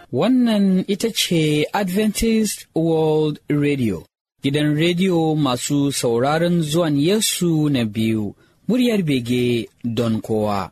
Wannan ita ce Adventist World Radio, gidan rediyo masu sauraron zuwan Yesu na biyu, muryar bege don kowa.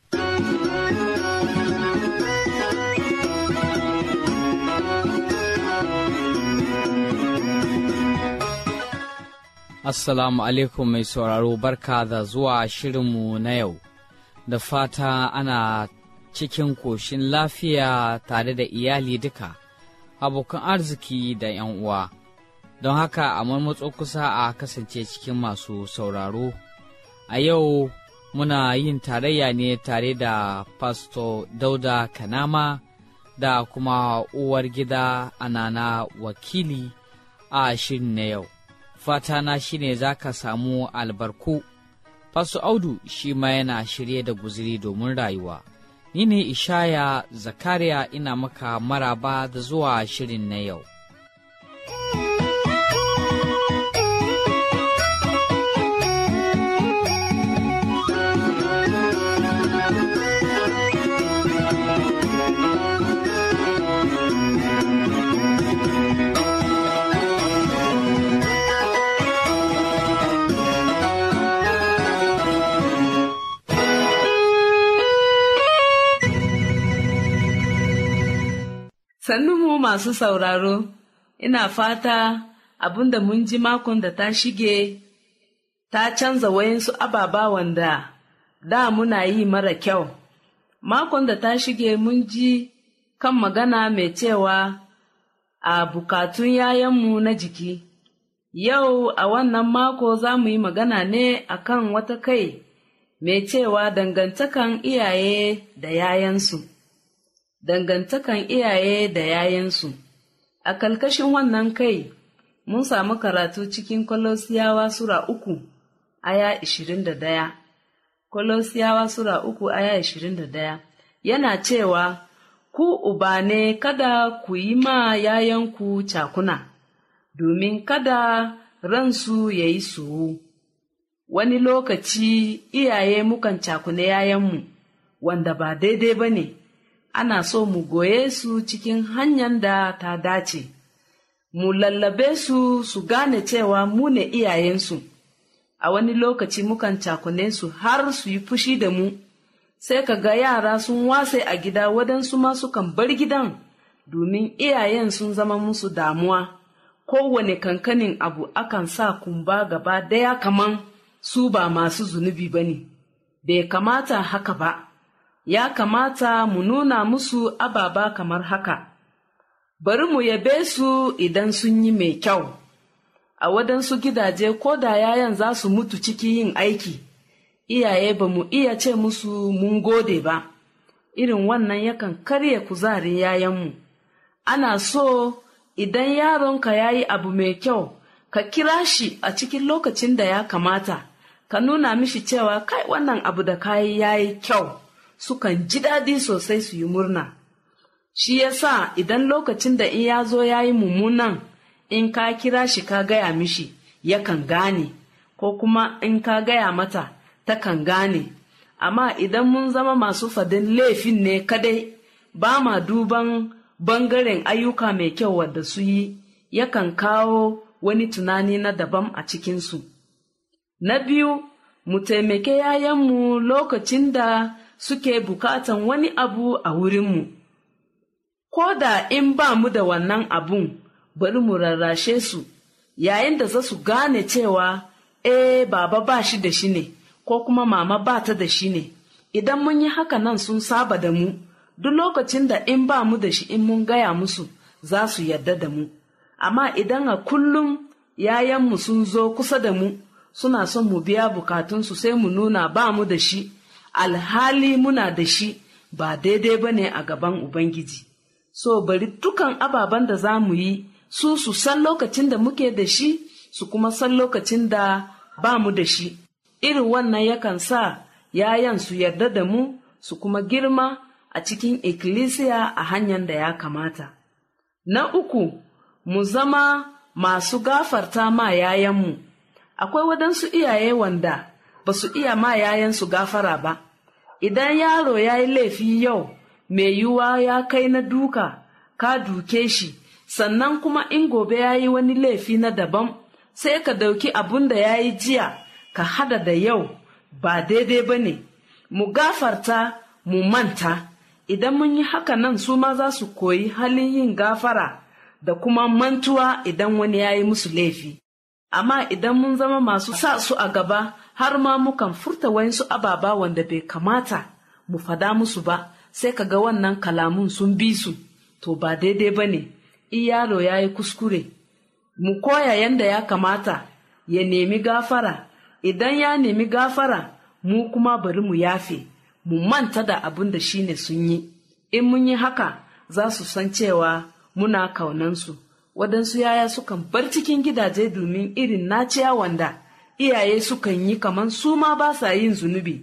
Assalamu alaikum mai sauraro barka da zuwa shirinmu na yau, da fata ana cikin koshin lafiya tare da iyali duka, abokan arziki da ‘yan uwa. Don haka a marmatso kusa a kasance cikin masu sauraro. A yau muna yin tarayya ne tare da Pasto Dauda Kanama da kuma uwar gida Anana wakili a shirin na yau. Fatana shine za ka samu albarku. Fasu Audu shi ma yana shirye da guziri domin rayuwa. Ni ne Ishaya Zakariya ina maka maraba da zuwa shirin na yau. mu masu sauraro, ina fata abin da mun ji makon da ta shige ta canza wayansu ababa wanda da muna yi mara kyau. Makon da ta shige mun ji kan magana mai cewa a bukatun yayanmu na jiki. Yau a wannan mako za mu yi magana ne akan wata kai mai cewa dangantakan iyaye da yayansu. dangantakan iyaye da yayansu. A kalkashin wannan kai, mun samu karatu cikin Kolosiyawa Sura uku, aya ishirin da daya. Kolosiyawa Sura uku, aya ishirin da daya. Yana cewa, Ku uba ne kada ku yi ma yayanku cakuna, domin kada ransu ya yi suwu. Wani lokaci iyaye mukan cakune yayanmu, wanda ba daidai ba ne. ana so mu goye su cikin hanyar da ta dace, mu lallabe su su gane cewa mu ne iyayensu, a wani lokaci mukan cakune su har su yi fushi da mu, sai ka ga yara sun wase a gida waɗansu ma sukan bar gidan domin iyayen sun zama musu damuwa, kowane kankanin abu akan sa kumba gaba daya kaman su ba masu zunubi ba ne, bai kamata haka ba. ya kamata mu nuna musu ababa kamar haka, bari mu yabe su idan sun yi mai kyau, a waɗansu gidaje ko da yayan za su mutu ciki yin aiki, iyaye ba mu iya ce musu mun gode ba, irin wannan yakan karya kuzarin yayanmu. Ana so idan yaronka ya yi abu mai kyau, ka kira shi a cikin lokacin da ya kamata, ka nuna mishi cewa kai wannan abu da kayi ya yi kyau. sukan ji daɗi sosai su yi murna. Shi ya sa idan lokacin da in ya zo ya yi mummunan in ka kira shi ka gaya mishi yakan gane, ko kuma in ka gaya mata takan gane. Amma idan mun zama masu fadin laifin ne kadai ba ma duban bangaren ayyuka mai kyau wadda su yi, yakan kawo wani tunani na daban a cikinsu. Na biyu, mu taimake yayanmu lokacin da suke bukatan wani abu a wurinmu. Ko da in ba mu da wannan abun, bari mu rarrashe su, yayin da za su gane cewa, eh baba ba shi da shi ne, ko kuma mama ba ta da shi ne. Idan mun yi haka nan sun saba da mu, duk lokacin da in ba mu da shi in mun gaya musu, za su yarda da mu. Amma idan a kullum yayanmu sun zo kusa da mu, suna son mu biya bukatunsu sai mu nuna ba mu da shi. alhali muna da shi ba daidai ba ne a gaban Ubangiji. So bari dukan ababen da za mu yi su su san lokacin da muke da shi su kuma san lokacin da ba mu da shi. Irin wannan yakan sa yayan su yarda da mu su kuma girma a cikin ikkilisiya a hanyar da ya kamata. Na uku, mu zama masu gafarta ma yayanmu. Akwai waɗansu iyaye wanda ba su iya ma yayansu gafara ba. Idan yaro ya yi laifi yau, mai yiwuwa ya kai na duka, ka duke shi sannan kuma in gobe ya yi wani laifi na daban sai ka dauki abun da ya yi jiya ka hada da yau ba daidai ba ne mu gafarta mu manta idan mun yi haka nan su ma za su koyi halin yin gafara da kuma mantuwa idan wani ya yi musu laifi amma idan mun zama masu sa su a gaba har ma mukan furta wayansu ababa wanda bai kamata mu fada musu ba sai ka ga wannan kalamun sun bi su to ba daidai ba ne in yaro ya yi kuskure mu koya yanda ya kamata ya nemi gafara idan ya nemi gafara mu kuma bari mu yafe mu manta da abin da shine sun yi in mun yi haka za su san cewa muna kaunansu waɗansu yaya sukan bar cikin gidaje domin irin naciya wanda iyaye sukan yi kamar su ma ba sa yin zunubi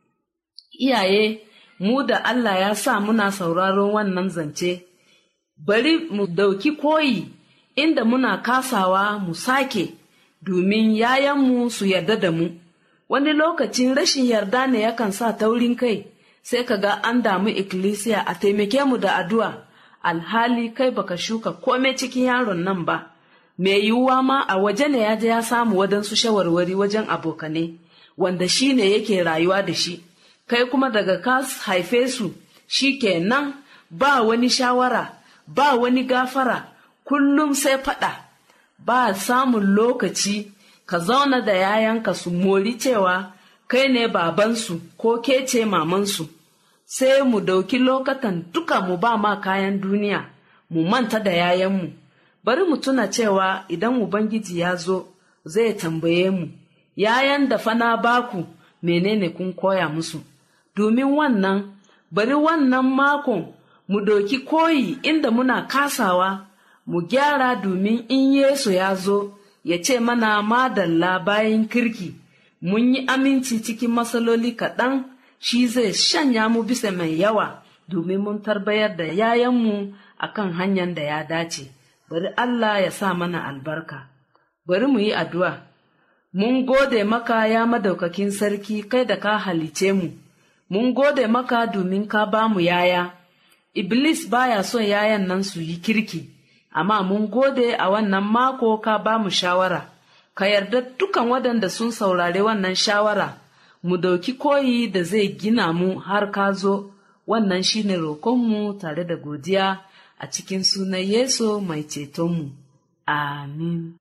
iyaye mu da Allah ya sa muna sauraron wannan zance bari mu dauki koyi inda muna kasawa mu sake domin yayanmu su yarda da mu wani lokacin rashin yarda ne yakan sa taurin kai sai ka ga an damu ikkilisiya a taimake mu da addu'a alhali kai baka shuka kome cikin yaron nan ba mai yiwuwa ma a waje ne ya je ya samu wadansu shawarwari wajen abokane wanda shi ne yake rayuwa da shi kai kuma daga ka haife su shi kenan ba wani shawara ba wani gafara kullum sai faɗa ba samun lokaci ka zauna da yayanka su mori cewa kai ne babansu ko ke ce mamansu sai mu dauki lokatan duka mu ba ma kayan duniya mu manta da yayanmu bari mu tuna cewa idan ubangiji ya zo zai tambaye mu yayan da fana baku menene kun koya musu domin wannan bari wannan makon mu doki koyi inda muna kasawa mu gyara domin in yesu ya zo ya ce mana madalla bayan kirki mun yi aminci cikin matsaloli kaɗan shi zai shanya mu bisa mai yawa domin mun tarbayar da yayanmu a kan hanyar da ya dace bari Allah ya sa mana albarka bari mu yi addu'a mun gode maka ya madaukakin sarki kai da ka halice mu mun gode maka domin ka ba mu yaya iblis baya son yayan nan su yi kirki amma mun gode a wannan mako ka ba mu shawara ka yarda dukan waɗanda sun saurari wannan shawara mu dauki koyi da zai gina mu har ka zo wannan shine roƙonmu tare da godiya a cikin sunan yesu mai cetonmu amin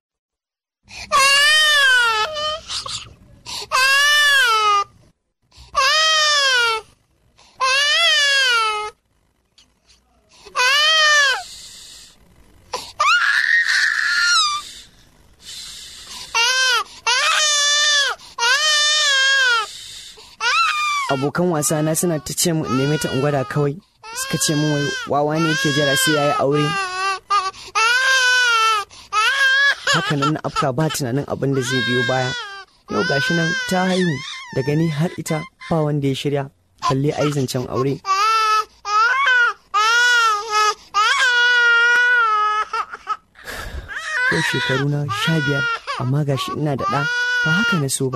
abokan wasa na suna ta ce mu in neme ta in gwada kawai suka ce min wai wawa ne yake jira sai yayi aure haka nan na afka ba tunanin abin da zai biyo baya yau gashi nan ta haihu daga ni har ita ba wanda ya shirya balle ai zancen aure yau shekaru na sha biyar amma gashi ina da ɗa ba haka na so ba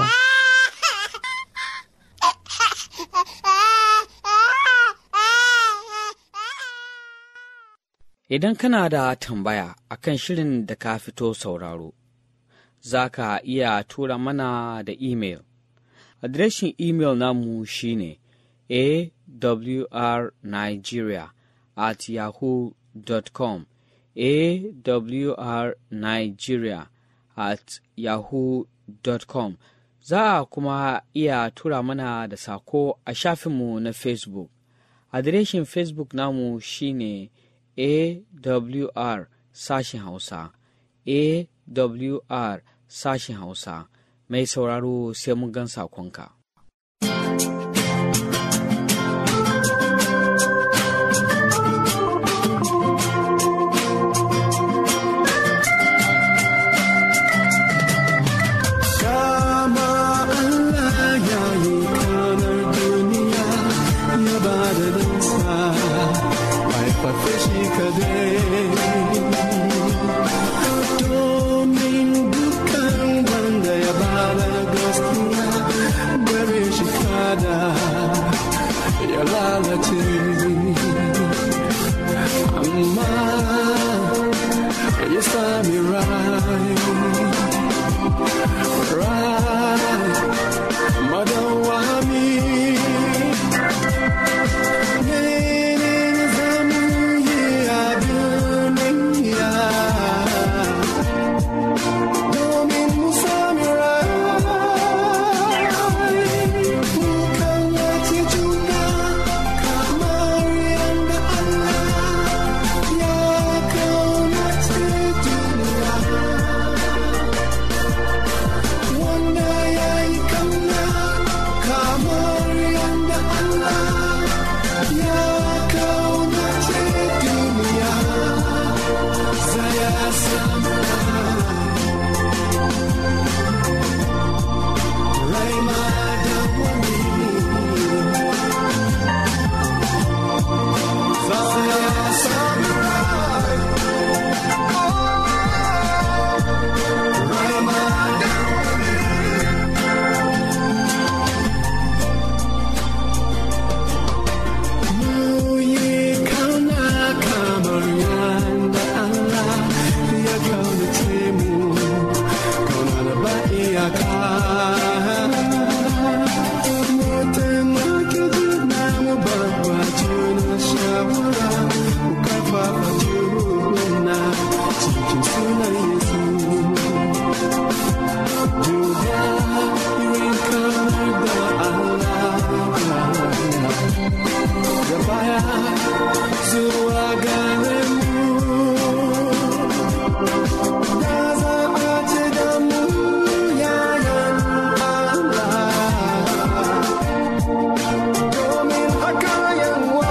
Idan kana da tambaya akan shirin da ka fito sauraro, za ka iya tura mana da imel. Adireshin imel namu shine awrnigeria at yahoo.com awrnigeria at yahoo.com Za a kuma iya tura mana da sako a shafinmu na Facebook. Adireshin Facebook namu shine AWR sashen Hausa, AWR sashen Hausa, mai sauraro sai mun gan sakonka. Kama Allah ya yi kamar duniya ya ba da dansa haifafe shi kadai. Domin dukan wanda ya ba da gaskiya bare shi kada ya lalace. Amma shawara ku karfafa juna cikin sunan Yesu. Duba irin kamar da Allah ya baya zuwa gare mu. Da za a ce da mu yayan Allah. Domin haka yawa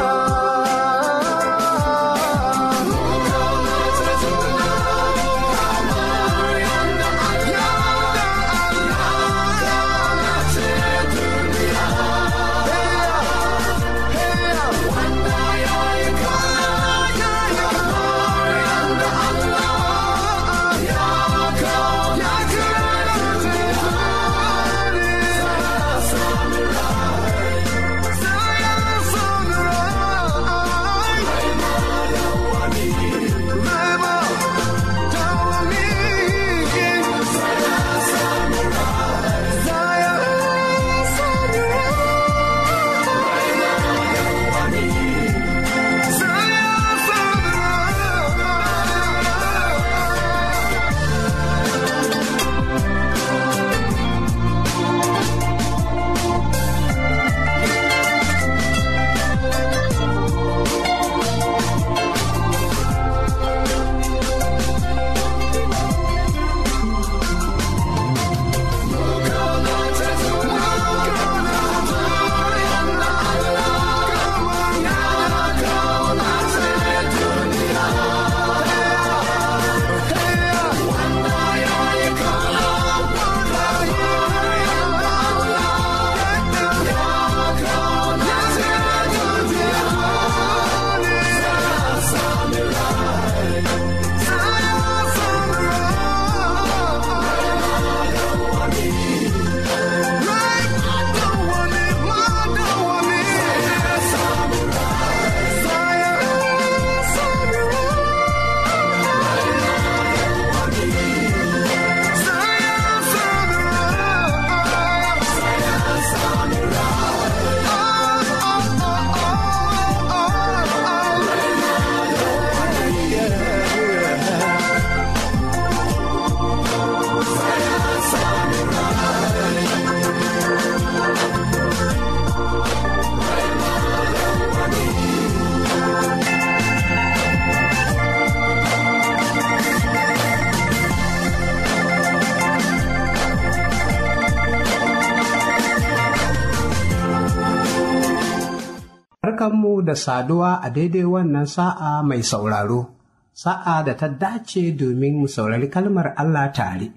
Barkanmu da saduwa a daidai wannan sa'a mai sauraro, sa'a da ta dace domin mu saurari kalmar Allah tare.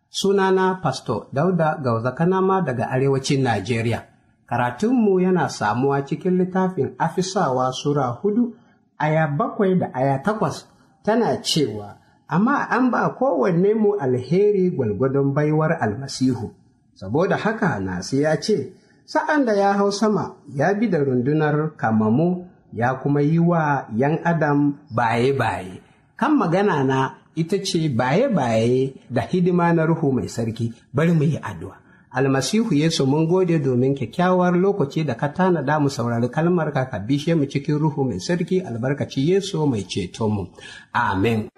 Sunana Pasto Dauda Gauzakanama daga Arewacin Najeriya. Karatunmu yana samuwa cikin littafin Afisawa Sura hudu, aya bakwai da aya takwas tana cewa, Amma an ba kowanne mu alheri gwalgwadon baiwar almasihu. Saboda haka Nasi ya ce, sa'an da ya hau sama ya bi da rundunar kamamu ya kuma yi wa ‘yan adam baye-baye. Kan magana na ita ce baye-baye da hidima na Ruhu mai sarki bari mu yi addu'a. Almasihu Yesu mun gode domin kyakkyawar lokaci da ka tanada mu saurari kalmar ka ka bishe mu cikin Ruhu mai sarki albarkaci Yesu mai ceto mu. Amen.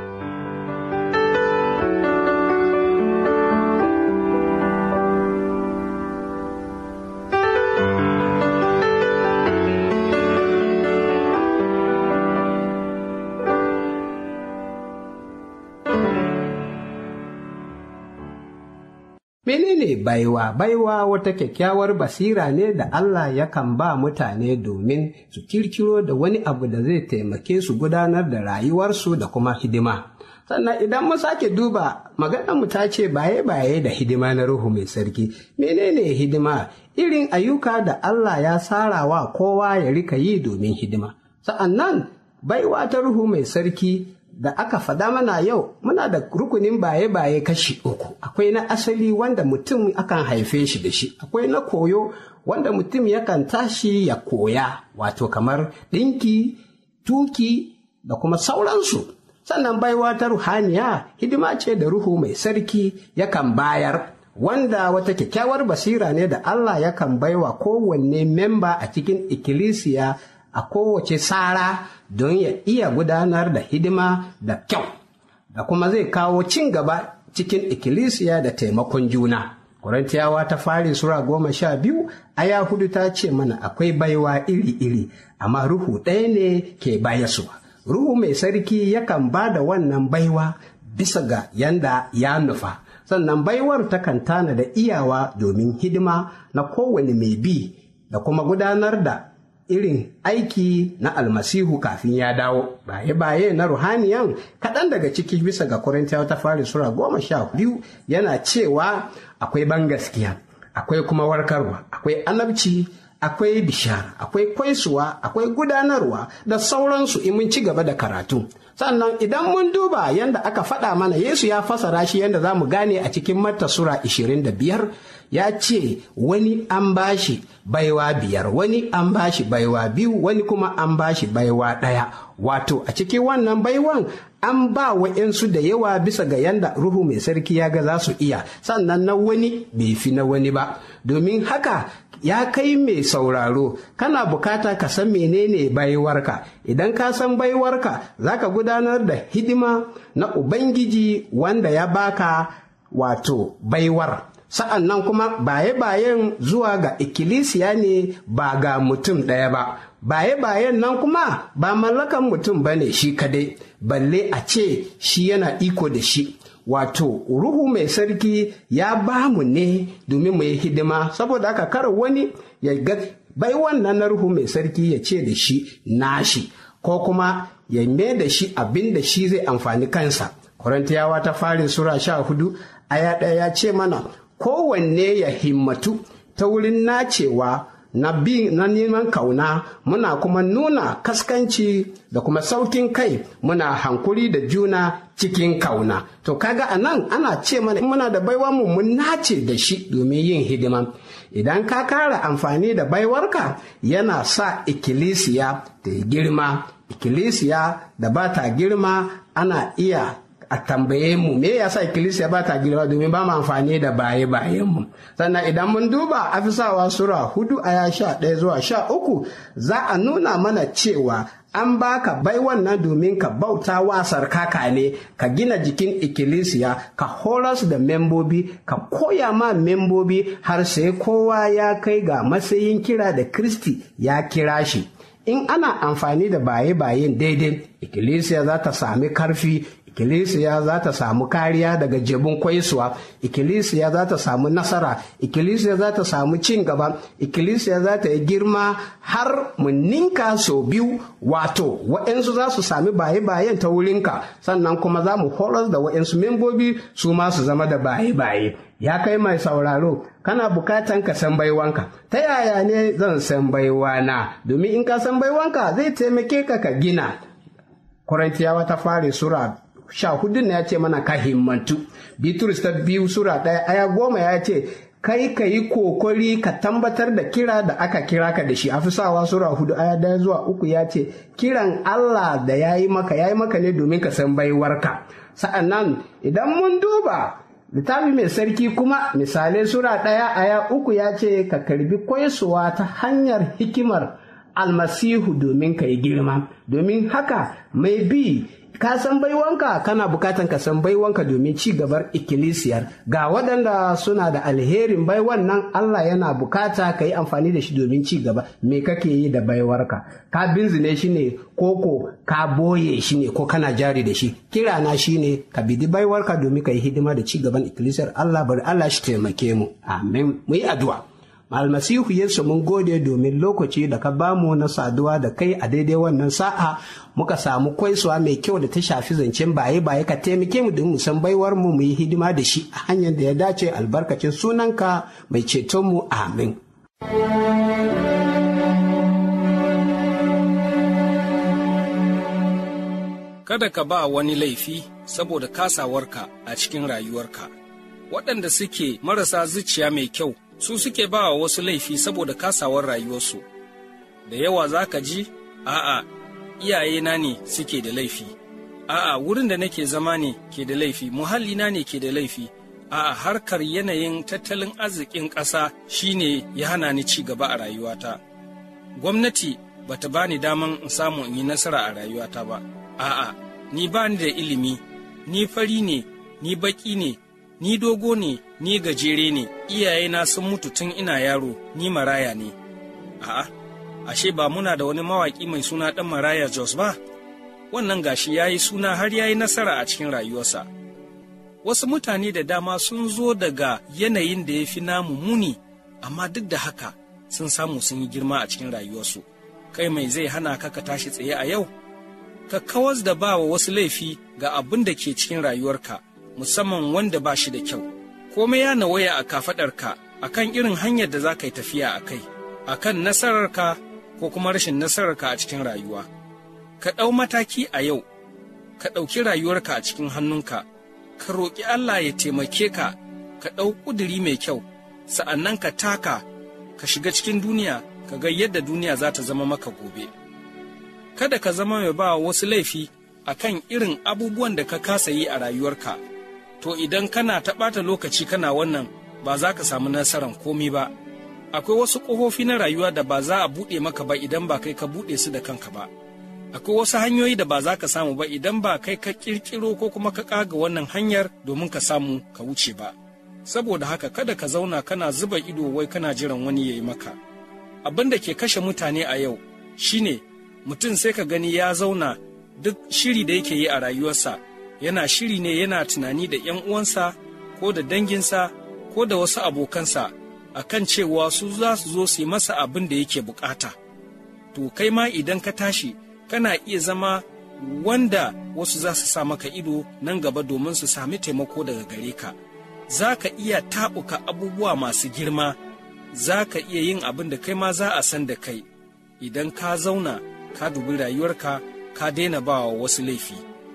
Menene baiwa? Baiwa wata kyakkyawar basira ne da Allah yakan ba mutane domin su kirkiro da wani abu da zai taimake su gudanar da rayuwarsu da kuma hidima. Sannan idan mu sake duba maganar mu ta ce baye-baye da hidima na Ruhu mai sarki. Menene hidima? Irin ayyuka da Allah ya sarawa kowa ya rika yi domin hidima. Sa'an nan baiwa ta Ruhu mai sarki da aka fada mana yau muna da rukunin baye-baye kashi uku akwai na asali wanda mutum akan haife shi da shi akwai na koyo wanda mutum yakan tashi ya koya wato kamar ɗinki tuki da kuma sauransu sannan baiwa ta ruhaniya hidima ce da ruhu mai sarki yakan bayar wanda wata kyakkyawar basira ne da Allah yakan baiwa kowanne memba a cikin ikkilisiya a kowace tsara don ya iya gudanar da hidima da kyau da kuma zai kawo cin gaba cikin ikkilisiya da taimakon juna. Korintiyawa ta fari Sura goma sha biyu, aya hudu ta ce mana akwai baiwa iri-iri, amma Ruhu ɗaya ne ke bayaswa. Ruhu mai sarki yakan ba da wannan baiwa bisa ga yanda ya nufa. Sannan baiwar takan tana da iyawa domin hidima na kowane mai bi da kuma gudanar da irin aiki na almasihu kafin ya dawo baye-baye na ruhaniyan kaɗan daga ciki bisa ga korintiyawa ta fari sura goma sha biyu yana cewa akwai ban gaskiya akwai kuma warkarwa akwai anabci akwai bishara akwai kwaisuwa akwai gudanarwa da sauransu in mun ci gaba da karatu sannan idan mun duba yadda aka faɗa mana yesu ya fasara shi yadda za mu gane a cikin mata sura 25 ya ce wani an bashi baiwa biyar wani an bashi baiwa biyu wani kuma an bashi baiwa ɗaya wato a cikin wannan baiwan an ba wa'yansu da yawa bisa ga yanda ruhu mai sarki ya ga za su iya sannan na wani bai fi na wani ba domin haka ya kai mai sauraro kana bukata ka san menene baiwarka idan ka san baiwarka za ka gudanar da hidima na ubangiji wanda ya baka wato baiwar sa'an nan kuma baye-bayen zuwa ga ikkilisiya ne ba ga mutum ɗaya ba baye-bayen nan kuma ba mallakan mutum ba ne shi kadai balle a ce shi yana iko da shi wato ruhu mai sarki ya ba mu ne domin mu yi hidima saboda haka kar wani ya ga bai wannan na ruhu mai sarki ya ce da shi nashi ko kuma ya mai da shi abin da shi zai amfani kansa Korintiyawa ta farin sura sha hudu aya ɗaya ya ce mana kowanne ya himmatu ta wurin nacewa na bi na neman kauna muna kuma nuna kaskanci da kuma saukin kai muna hankuri da juna cikin kauna to kaga a nan ana ce mana muna da baiwa mu mun nace da shi domin yin hidima idan ka kara amfani da baiwarka yana sa ikkilisiya ta yi girma ikkilisiya da ba ta girma ana iya a tambaye mu me yasa ikkilisiya ba ta girma domin ba mu amfani da baye bayen mu sannan idan mun duba afisawa sura hudu aya sha ɗaya zuwa sha uku za a nuna mana cewa an baka bai wannan domin ka bauta wa sarkaka ne ka gina jikin ikkilisiya ka horas da membobi ka koya ma membobi har sai kowa ya kai ga matsayin kira da kristi ya kira shi in ana amfani da baye-bayen daidai ikkilisiya za ta sami karfi ikkilisiya za ta samu kariya daga jebin kwaisuwa ikkilisiya za ta samu nasara ikkilisiya za ta samu cin gaba ikkilisiya za ta yi girma har mu ninka sau biyu wato wa'yansu za su sami baye-bayen ta wurinka sannan kuma za mu horar da wa'yansu membobi su ma su zama da baye-baye ya kai mai sauraro kana bukatan ka san baiwanka ta yaya ne zan san baiwana domin in ka san baiwanka zai taimake ka ka gina Korintiyawa ta fare sura sha hudun ya ce mana ka himmantu bitrus ta biyu sura ɗaya aya goma ya ce kai ka yi kokari ka tambatar da kira da aka kira ka da shi afisawa sura hudu aya daya zuwa uku ya ce kiran allah da ya yi maka ya yi maka ne domin ka san baiwarka sa'annan idan mun duba littafi mai sarki kuma misalai sura ɗaya aya uku ya ce ka karbi kwaisuwa ta hanyar hikimar almasihu domin ka yi girma domin haka mai bi ka san baiwanka kana bukatan ka san baiwanka domin ci gabar ikkilisiyar ga waɗanda suna da alherin baiwan nan Allah yana bukata ka yi amfani da shi domin ci gaba me kake yi da baiwarka ka binzine shi ne koko ka boye shi ne ko kana jari da shi kirana shi ne ka bidi baiwarka domin ka yi hidima da ci gaban ikkilisiyar Allah bari Allah shi taimake mu amin mu yi addu'a almasihu yesu mun gode domin lokaci da ka bamu na saduwa da kai a daidai wannan sa'a muka samu kwaisuwa mai kyau da ta shafi zancen baye baye ka taimake mu don mu san baiwar mu mu yi hidima da shi a hanyar da ya dace albarkacin sunanka mai ceton mu amin kada ka ba wani laifi saboda kasawarka a cikin rayuwarka waɗanda suke marasa zuciya mai kyau su suke ba wa wasu laifi saboda kasawar rayuwarsu da yawa za ka ji a'a iyayena ne suke da laifi a'a wurin da nake zama ne ke da laifi muhallina ne ke da laifi a'a harkar yanayin tattalin arzikin ƙasa shine ya hana ni ci gaba a rayuwata gwamnati bata bani daman in samu in yi nasara a rayuwata ba a'a ni ba ni da ilimi ni fari ne ni baki ne ni dogo ne ni gajere ne iyayena sun mutu tun ina yaro ni maraya ne a'a ashe ba muna da wani mawaƙi mai suna ɗan maraya jos ba wannan gashi ya yi suna har ya yi nasara a cikin rayuwarsa wasu mutane da dama sun zo daga yanayin da ya fi namu muni amma duk da haka sun samu sun yi girma a cikin rayuwarsu kai mai zai hana ka ka tashi tsaye a yau ka kawas da ba wa wasu laifi ga abin da ke cikin rayuwarka musamman wanda ba shi da kyau komai ya nawaya a kafaɗarka a kan irin hanyar da za ka yi tafiya a kai a kan nasararka ko kuma rashin nasararka a cikin rayuwa ka ɗau mataki a yau ka ɗauki rayuwarka a cikin hannunka ka roƙi Allah ya taimake ka ka ɗau ƙuduri mai kyau sa'annan ka taka ka shiga cikin duniya ka ga yadda duniya za ta zama maka gobe kada ka zama mai ba wasu laifi a kan irin abubuwan da ka kasa yi a rayuwarka to idan kana ta ɓata lokaci kana wannan ba za ka samu nasarar komi ba akwai wasu ƙofofi na rayuwa da ba za a buɗe maka ba idan ba kai ka buɗe su da kanka ba akwai wasu hanyoyi da ba za ka samu ba idan ba kai ka ƙirƙiro ko kuma ka ƙaga wannan hanyar domin ka samu ka wuce ba saboda haka kada ka zauna kana zuba ido wai kana jiran wani ya yi maka abin da ke kashe mutane a yau shine mutum sai ka gani ya zauna duk shiri da yake yi a rayuwarsa yana shiri ne yana tunani da ‘yan uwansa ko da danginsa ko da wasu abokansa a kan cewa su za su zo su yi masa abin da yake bukata. To kai ma idan ka tashi kana iya zama wanda wasu za su sa maka ido nan gaba domin su sami taimako daga gare ka. Za ka iya taɓuka abubuwa masu girma, za ka iya yin abin da kai ma za a san da kai, idan ka zauna ka dubi rayuwarka ka daina ba wa wasu laifi.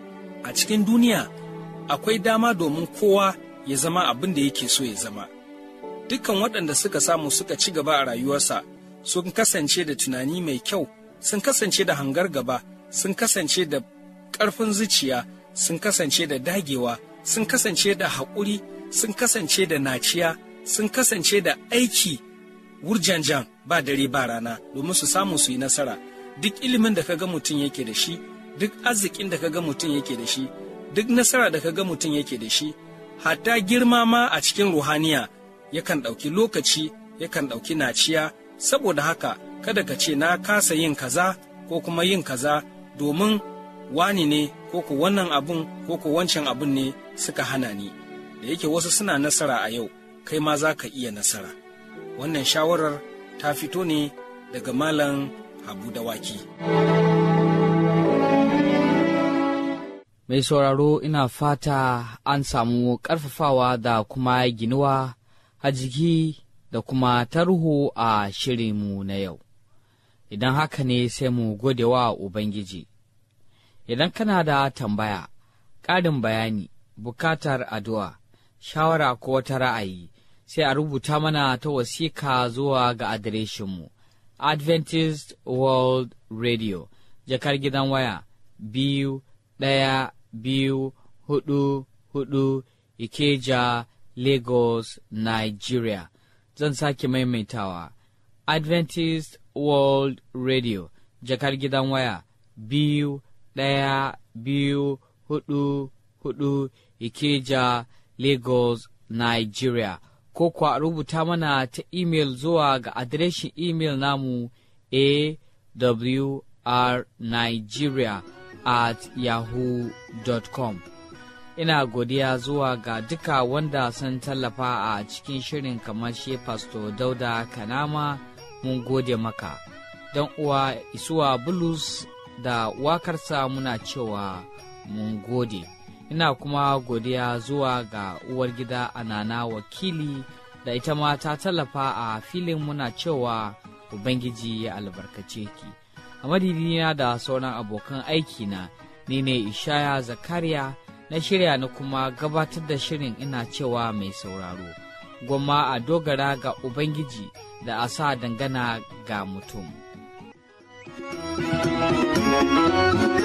A cikin duniya akwai dama domin kowa ya zama abin da yake so ya zama. Dukkan waɗanda suka samu suka ci gaba a rayuwarsa sun kasance da tunani mai kyau, sun kasance da hangar gaba, sun kasance da ƙarfin zuciya, sun kasance da dagewa, sun kasance da haƙuri, sun kasance da naciya, sun kasance da aiki wurjanjan ba dare ba rana domin su samu su yi nasara. Duk ilimin da kaga mutum yake da shi, duk arzikin da kaga mutum yake da shi, duk nasara da kaga mutum yake da shi, hatta girma ma a cikin ruhaniya yakan ɗauki lokaci, yakan ɗauki naciya, saboda haka kada ka ce na kasa yin kaza ko kuma yin kaza domin wani ne ko ku wannan abun ko ku wancan abun ne suka hana ni. Da yake wasu suna nasara a yau, kai ma za ka iya nasara. Wannan shawarar ta fito ne daga Malam Habu Dawaki. Mai sauraro ina fata an samu ƙarfafawa da kuma ginuwa a jiki da kuma tarho a shirinmu na yau. Idan haka ne sai mu gode wa Ubangiji. Idan kana da tambaya, ƙarin bayani, bukatar addu'a, shawara ko wata ra'ayi, sai a rubuta mana ta wasika zuwa ga adireshinmu. Adventist World Radio, jakar gidan waya, biyu ɗaya biyu hudu hudu Ikeja, Lagos, Nigeria. Zan sake maimaitawa. Adventist World Radio, jakar gidan waya, biyu ɗaya biyu hudu hudu Ikeja, Lagos, Nigeria. Ko kwa rubuta mana ta imel zuwa ga adireshin imel namu awrnigeria at yahoo.com. Ina godiya zuwa ga duka wanda sun tallafa a cikin shirin kamar shi Pastor Dauda Kanama mun gode maka. Don uwa isuwa Bulus da wakarsa muna cewa mun gode. Ina kuma godiya zuwa ga uwar gida Anana wakili da ita ma ta tallafa a filin muna cewa Ubangiji ya albarkace ki. A madidina da sauran abokan aikina, ni ne Ishaya Zakariya na shirya na kuma gabatar da shirin ina cewa mai sauraro. Gwamma a dogara ga Ubangiji da a sa dangana ga mutum.